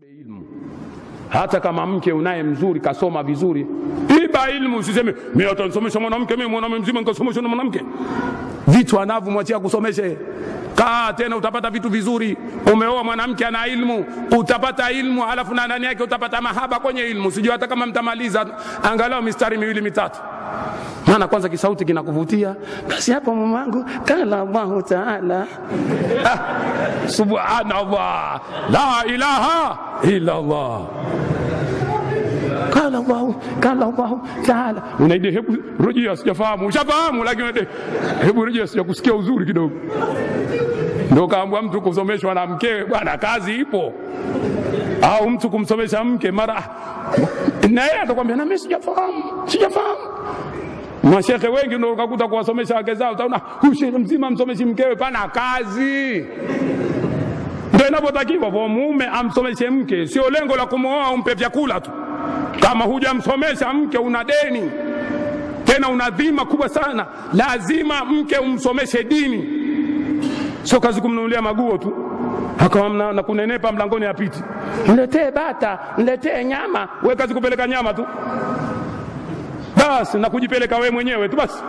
ilmu hata kama mke unaye mzuri kasoma vizuri, iba ilmu. Usiseme mimi atanisomesha mwanamke, mimi mwanaume mzima nikasomeshwa na mwanamke. Vitu anavyomwachia kusomeshe. Kaa tena, utapata vitu vizuri. Umeoa mwanamke ana ilmu, utapata ilmu, halafu na ndani yake utapata mahaba kwenye ilmu. Sijui hata kama mtamaliza angalau mistari miwili mitatu maana kwanza kisauti kinakuvutia, basi hapo mamangu, kala Allahu taala. Ah, subhanallah, la ilaha illa Allah, kala Allahu, kala Allahu taala. Unaide, hebu rejea, sijafahamu. Ushafahamu, lakini unaide, hebu rejea, sijakusikia uzuri kidogo. Ndio kaambwa mtu kusomeshwa na mkewe, bwana, kazi ipo. Au mtu kumsomesha mke mara na yeye atakwambia na mimi sijafahamu, sijafahamu Mashekhe wengi ndio ukakuta kuwasomesha wake zao, utaona huyu shehe mzima msomeshi mkewe, pana kazi. Ndio inavyotakiwa kwa mume amsomeshe mke, sio lengo la kumwoa umpe vyakula tu. Kama hujamsomesha mke, una deni tena, una dhima kubwa sana. Lazima mke umsomeshe dini, sio kazi kumnunulia maguo tu akawa na kunenepa mlangoni apiti, niletee bata, niletee nyama. We kazi kupeleka nyama tu basi na kujipeleka wewe mwenyewe tu basi.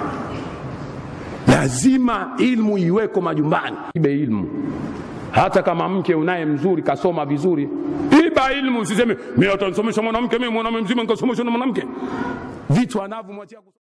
Lazima ilmu iweko majumbani, ibe ilmu. Hata kama mke unaye mzuri kasoma vizuri, iba ilmu. Usiseme mimi atanisomesha mwanamke, mimi mwanaume mzima nikasomeshwa na mwanamke. Vitu anavyomwachia